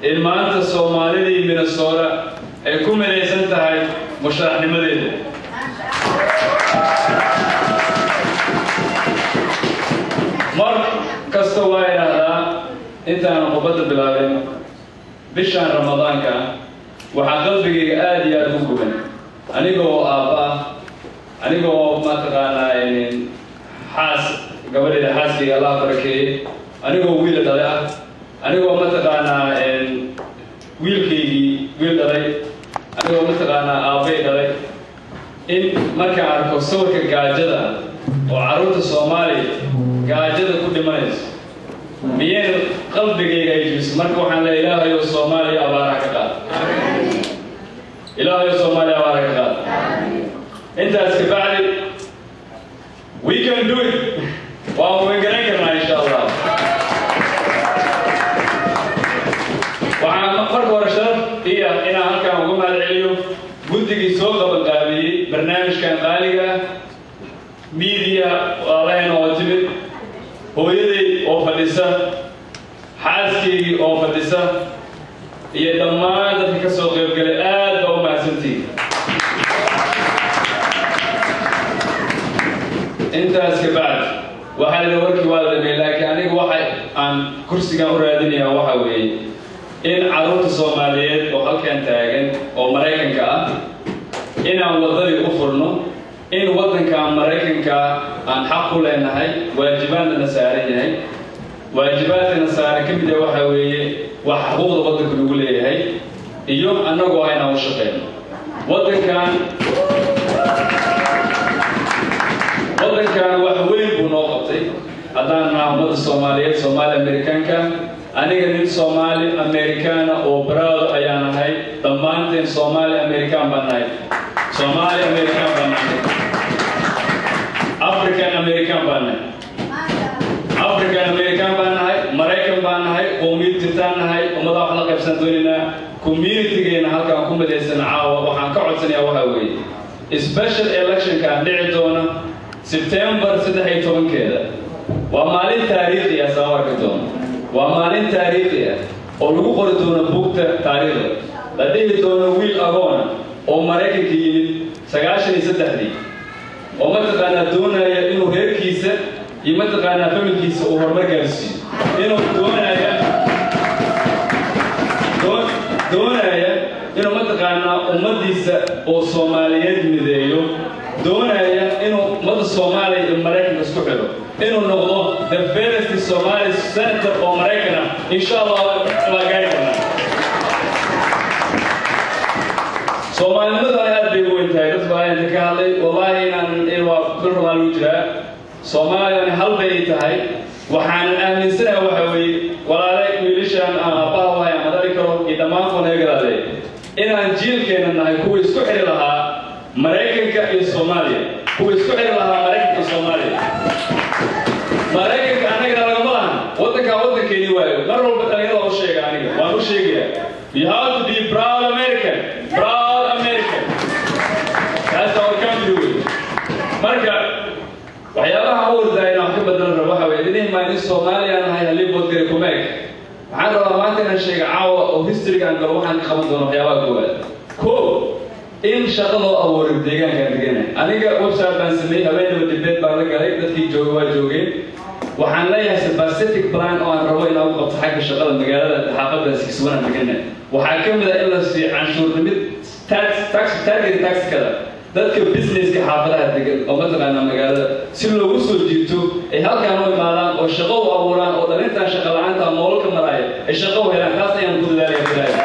in maanta soomaalidii minnesota ay ku midaysan tahay musharaxnimadeeda mar kasta waa idhaahdaa intaanan qubadda bilaabin bishaan ramadaanka waxaa qalbigayga aada iyo aada u guban aniga oo aabba ah aniga oo mataqaanaa xaas gabadheeda xaaskayga allah barakeeyey anigoo wiila dhalay ah anigoo mataqaanaa wiilkaygii wiil dhalay anigoo mataqaanaa aabbay dhalay in markaan arko sawirka gaajada oo carruurta soomaaliya gaajada ku dhimanayso miyayna qalbigayga ay jibiso marka waxaan leeya ilaahayo soomaaliya abaaraha ka qaad ilaahayo soomaaliya abaaraha ka qaad intaas kabacdi we can do it waan wegaran karnaa insha allah waxaan marka hore sharaf iya inaan halkaan uga mahad celiyo guddigii soo qabanqaabiyey barnaamijkan qaaliga miidiya waalahayna oo timid hooyaday oo fadhisa xaaskaygii oo fadhisa iyo dhammaan dadka ka soo qaybgalay aad baa u mahadsantihi intaas ka bacd waxaa la warkii waa la dhameey laakiin aniga waxa aan kursigan u raadinayaa waxa weeye in carruurta soomaaliyeed oo halkan taagan oo maraykanka ah inaan waddadii u furno in waddanka maraykanka aan xaq ku leenahay waajibaadna na saaran yahay waajibaadkana saaran ka mid ah waxa weeye wax xuquuqda waddanka lagu leeyahay iyo annagoo ah inaan u shaqeyno waddankan waddankan wax weyn buu noo qabtay haddaan naha ummadda soomaaliyeed soomaali amerikaanka aniga nin soomaali amerikaana oo baraado ayaan ahay dhammaanteen soomaali amerikaan baan nahay soomaali amerikaan baan nahay african american baan nahay african american baan nahay maraykan baan nahay qowmiyadtirtaan nahay ummadaa wax la qaybsan doonaynaa communitygeena halkaan ku midaysan caawa waxaan ka codsanayaa waxaa weeye special electionkaan dhici doona sebtembar saddex iyo tobankeeda waa maalin taariikhi ah soo arki doono waa maalin taariikhi ah oo lagu qori doono bugta taariikhda la dhihi doono wiil agoona oo maraykanka yimid sagaashan iyo saddexdii oo mataqaanaa doonaya inuu reerkiisa iyo mataqaanaa familkiisa uu horumar gaarsiiyo inuu doonaya doonaya inuu mataqaanaa ummaddiisa oo soomaaliyeed mideeyo doonaya inuu ummadda soomaaliya iyo maraykanka isku xidho inuu noqdo the first somali senator oo maraykan ah insha allah waa gaari karnaa soomaalinimadana aad bay u weyn tahay dad baa inta ka hadlay wallaahi inaan waa bil rabaa lagu jiraa soomaaliyana hal bay tahay waxaan aaminsanaha waxa weeye walaale wiilashaan aan aabbaha wahay aan madali karo iyo dhammaan kuwa naga galaadee inaan jiilkeena nahay kuwa isku xidhi lahaa maraykanka iyo soomaaliya kuwa isku xidhi lahaa maraykanka iyo soomaaliya maraykanka annagana lagama lahan waddankaa waddankeeni waayo mar walba dhalinyarada u sheega aniga waan u sheegayaa you have to be proud american proud american that's our country way marka waxyaabaha u ordayna wax ka badan rabo waxa weeye idin maa in soomaaliya nahay halii boodgare kumeeg waxaan rabaa maanta inaan sheega caawa oo historygaan galo waxaan ka qaban doono waxyaabaha koowaad ko in shaqa loo abuuray deegaankaan deganahay aniga website baan sameeyey habeenaba dibeed baan la galay dadkii jooga waa joogeen waxaan leeyahay pacific plan oo aan rabo inaan u qabto xagga shaqada magaalada xaafadaas kiswanaan deganahay waxaa ka mid ah in la siiyo canshuurnimid tax tax target taxkada dadka businesska xaafadaha degan oo mataqaanaa magaalada si loogu soo jiito ay halkaan u imaadaan oo shaqo u abuuraan oo dhalintaan shaqa la-aanta nololka maraaya ay shaqo u helaan taas ayaan ku dadaalaya bilaaya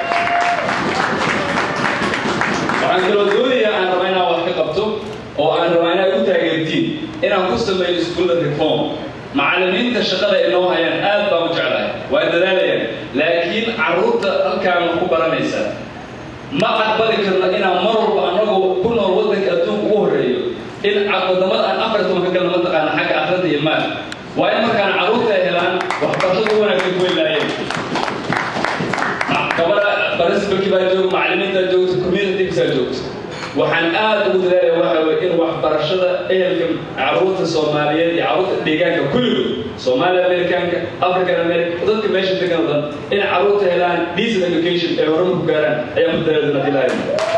waxaan kaloo doonayaa aan rabaa inaan wax ka qabto oo aan rabaa inaad ku taageertiin inaan ku sameeyo iskuulla reform macallimiinta shaqada inoo hayaan aad baan u jeclahay waa dadaalayaan laakiin carruurta halkaan wax ku baranaysa ma aqbali karno inaan mar walba annagoo ku nool waddanka adduunka ugu horreeyo in wadamada aan afar toban ka galno mataqaana xagga akhrada iyo maal waa in markaan carruurta ay helaan waxbarashada u wanaagsan ku helaayeen gabadha principalkii baa jooga macallimiintaa joogta community baa joogta waxaan aad ugu dadaalaya waxa weye in waxbarashada ehelka caruurta soomaaliyeed iyo caruurta deegaanka kulligood soomaaliya amerikaanka african america dadka meesha degan oo dhan in caruurta helaan decent education ee horumar ku gaaraan ayaan ku dadaalay haddii lahayn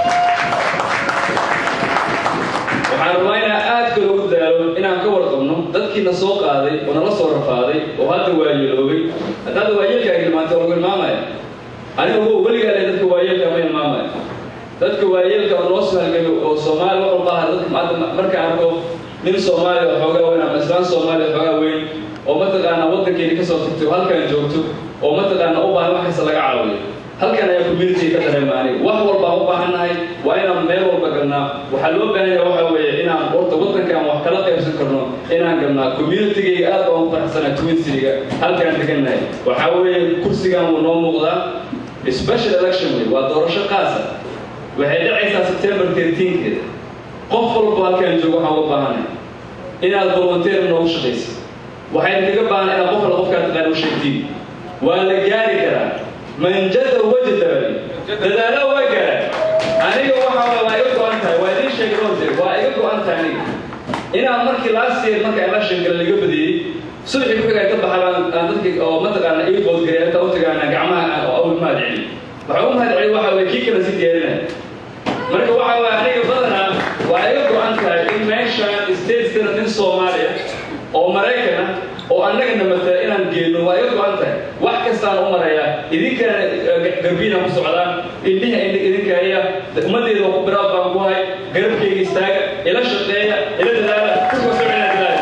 waxaan rabaa inaan aadka loogu dadaalo inaan ka warqabno dadkiina soo qaaday oo nala soo rafaaday oo hadda waayeeloobay haddaada waayeelkaaga ilmaantay oo lagu ilmaamaya anigu weligaa le dadka waayeelka ma ilmaamaya dadka waayeelka oo noo soo halgamay oo soomaali wax walba aha dadka maanta markaan arko nin soomaaliya oo xoogaa weyn ama islaan soomaaliya xoogaa weyn oo mataqaanaa waddankeeni kasoo tagtay oo halkaan joogto oo mataqaanaa u baahan wax kasta laga caawiyo halkan ayaa community ka dareema aniga wax walbaan u baahannahay waa inaan meel walba galnaa waxaa loo baahan yahay waxa weeye inaan horta waddankan wax kala qaybsan karno inaan galnaa communitygayga aad baan u faraxsanaa twin cityga halkaan degannahay waxaa weeye kursigan wuu noo muuqdaa special election wey waa doorasho qaasa waxay dhacaysaa september 13keeda qof walba halkaan joogo waxaan uga baahanay inaad volunteer noogu shaqaysa waxayna kaga baahan inaad qof alla qofkaa taqaan u sheegtiin waa la gaari karaa manjada wajadabali dadaalo waa gaara aniga waxaa waa iga go-an tahay waa idiin sheegay roose waa iga go-an tahay aniga inaan markii last year marka election gala laga badiyey subaxii ku xigay ka baxa baan aan dadkii oo mataqaana ii boodgaray halka u tagaana gacmaha oo u mahad celi waxaa u mahad celi waxa weye kii kale si diyaarinaya marka waxa weye aniga badanaa waa iga go-an tahay in meeshaan stateskana nin soomaaliya oo maraykan ah oo annagana matala inaan geenno waa iga go-an tahay wax kastaan u marayaa idinkana garbiina ku socdaan indhiha idinkaya ummaddeeda oo ku biraad baan ku hay garabkayga istaaga ila shaqeeya ila dadaala kusoo socina dadaala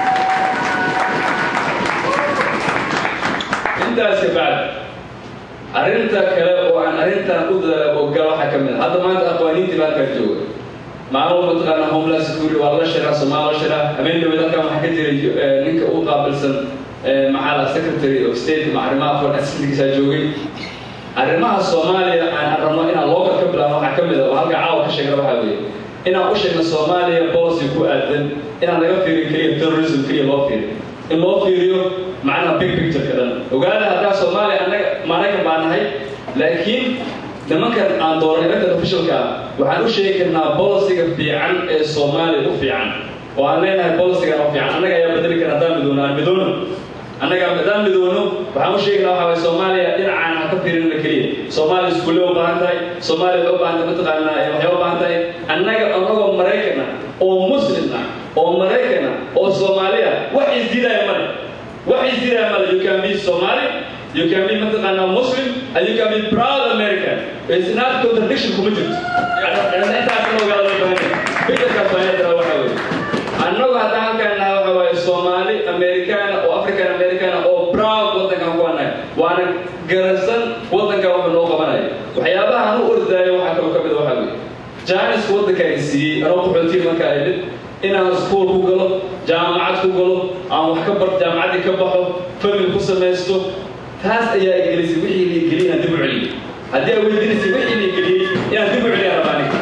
intaas ka bacd arrinta kale oo aan arrintan u dadaala oo gal waxaa ka mid a hadda maanta aqwaaniintii baa halkaa jooga maalmo mataqaana homeland security waa la shiraa soomaali la shiraa habeen dhaweed halkan waxaa ka jiray ninka u qaabilsan maxaa la secretary of state ma arrimaha foreign assistantkiisa joogay arrimaha soomaaliya aan rabno inaan local ka bilaabno waxaa ka mid a oo halka caawa ka sheegna waxaa weeye inaan u sheegno soomaaliya policy ku aadan inaan laga fiirin keliya terrorism keliya loo fiiriyo in loo fiiriyo macnaha big picture-ka dhan ogaada haddaa soomaaliya annaga maraykan baa nahay laakiin nimankan aan dooran elected officialka ah waxaan u sheegi karnaa bolisiga fiican ee soomaaliya u fiican oo aan leenahay bolisigan u fiican annaga ayaa bedeli kara haddaan midoono aan midoono annaga haddaan midoono waxaan u sheegnaa waxaa waye soomaaliya dhinacaan ha ka fiirinna keliya soomaaliya iskuulle u baahan tahay soomaaliya waxay u baahan tahay mataqaanaa waxay u baahan tahay annaga annagoo maraykan ah oo muslim ah oo maraykan ah oo soomaaliya wax isdiidaya male wax isdiidaya male you can be somali you can be mataqaanaa muslim and you can be proud american it's not contradiction kuma jirto intaas in ogaada loo baahan yahay fikirkaas baa yadara waxa weeye annagu haddaan halkaan nahay waxa waaye soomaali amerikaana oo african americana oo proud waddankan ku anahay waana garansan waddankan wuxuu noo qabanaya waxyaabaha aan u ordaayo waxaa kaloo ka mid waxaa weeye jaanisku waddanka ay siiyey anoo qaxootiga markaa imid inaan iskuul ku galo jaamacad ku galo aan wax ka bar jaamacaddii ka baxo famil ku samaysto taas ayaa igelisay wixii la igeliyay inaan dib u celiyo haddii ay weydiinaysay wixii la igeliyey inaan dib u celiya rabaa aniga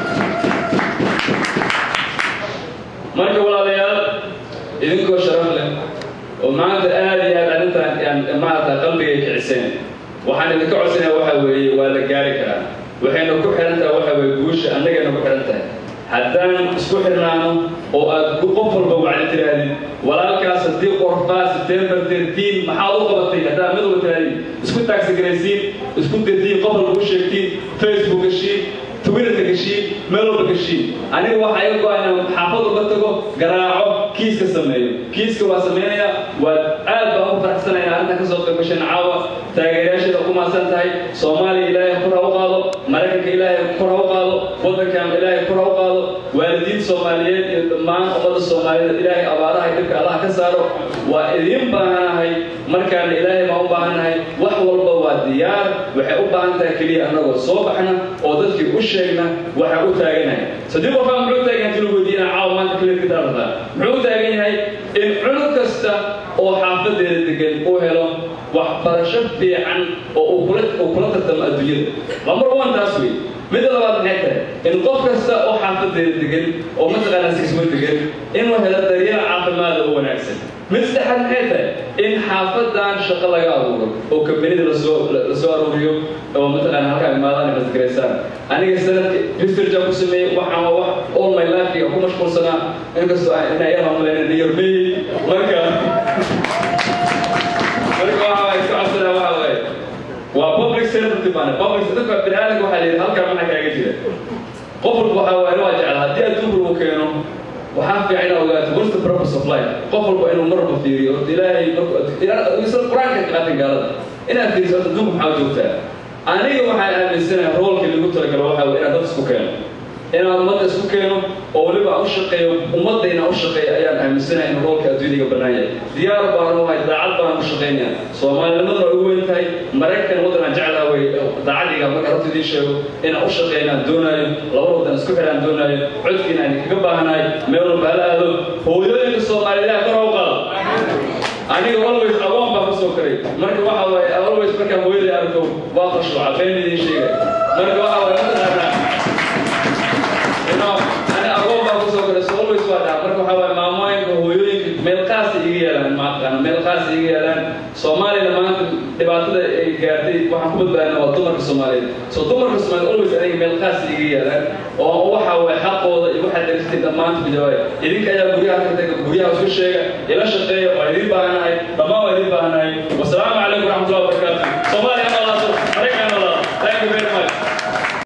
marka walaalayaal idinkoo sharaf leh oo maanta aad iyo aad arrintan maarata qalbigay kiciseen waxaan idinka codsanaya waxa weeye waa la gaari karaa waxayna ku xihan tahay waxa weeye guusha annagayna ku xihan tahay haddaan isku xirnaano oo aad qof walba wacdi tirahdid walaalkaas haddii qorfaa september 13 maxaad u qabatay haddaa mid walba tirahdid isku taagsigaraysiin isku dirdiin qof walba u sheegtiin facebook gashiin twitterka gashiin meel walba gashiin aniga waxaa iga go-a inaan xaafad walba tago garaaco kiiska sameeyo kiiska waa sameynaya waa aad baan u faraxsanaya in arrintan kasoo qayb gasheen caawa taageerayaasheeda ku maasan tahay soomaaliya ilaahay kor ha u qaado maraykanka ilaahay kor ha u qaado waddankan ilaahay kor ha u qaado waalidiin soomaaliyeed iyo dhammaan ummadda soomaaliyeed ilaahay abaaraha dhibka allaha ka saaro waa idiin baahanahay markaana ilaahay baan u baahannahay wax walba waa diyaar waxay u baahan tahay keliya annagoo soo baxna oo dadkii u sheegna waxa u taaganahay sadii qofaa muxuu taagan yahay lagu weydiina caawa maanta kaliya ka daarata muxuu u taagan yahay in cunug kasta oo xaafadeeda degan uu helo waxbarasho fiican oo uu kula uu kula tartamo adduunyada lambar one taas wey midda labaad maxay tahay in qof kasta oo xaafadeeda degan oo mataqaanaa sismo degan inuu helo daryeel caafimaad oo wanaagsan mid saddexaad maxay tahay in xaafadan shaqo laga abuuro oo kambanida lasoo lasoo aruuriyo oo mataqaana halkaa imaadaan masgaraysaan aniga sanadka researcha ku sameeyey waxaan waa wax all my life ku mashquulsanaa inkastoo inaa yar malayna yormey marka marka waxa waay iska codsanaa waxa waaye waa public service baan public dadka bini'aadamka waxaa la yidhi halkaa maxaa kaaga jira qof walba waxaa waaye waa jeclaa haddii adduunka uu keeno waxaa fiican inaad ogaato what's the purpose of life qof walba inuu marba fiiriyo horta ilaahay isla qur-aanka qaatan gaalada inaad fiiriso horta adduunka maxaa joogtaa aniga waxaan aaminsanahay roolka lagu talagalo waxaa wey inaad dad isku keeno inaan ummadda isku keeno oo weliba aan u shaqeeyo ummadda inaan u shaqeeyo ayaan aaminsanahay in roolka adduuniga bannaan yahay diyaar baan u ahay daacad baan u shaqaynaya soomaalinimaduna way ugu weyn tahay maraykan waddan aan jeclaa wey daacadiga marka horta idiin sheego inaan u shaqeeyo inaan doonaayo laba waddan isku xidhaan doonaayo codkiina aan kaga baahanahay meel walba hala aado hooyooyinka soomaaliyeed kor u qaado aniga always agoon baa kusoo koray marka waxa waaye always markaan hooyaday arko waa khushuuca been idiin sheegay marka waxa waaye mataqaanaa ani agoon baa kusoo koray so always waa dhaha marka waxa waaye maamooyinka hooyooyinka meel qaasa iga yeelaan maaqaan meel qaasa iga yeelaan soomaaliyana maanta dhibaatada ay gaartay waxaan ku badbaadina waa dumarka soomaaliyeed so dumarka soomaaliyeed always aniga meel qaasa iga yeelaan oo waxa waaye xaqooda iyo waxaad dherisatay dhammaanta ku jawaaya idinka ayaa guryaha ka taga guryaha isku sheega ila shaqeeya waa idin baahanahay dhammaan waa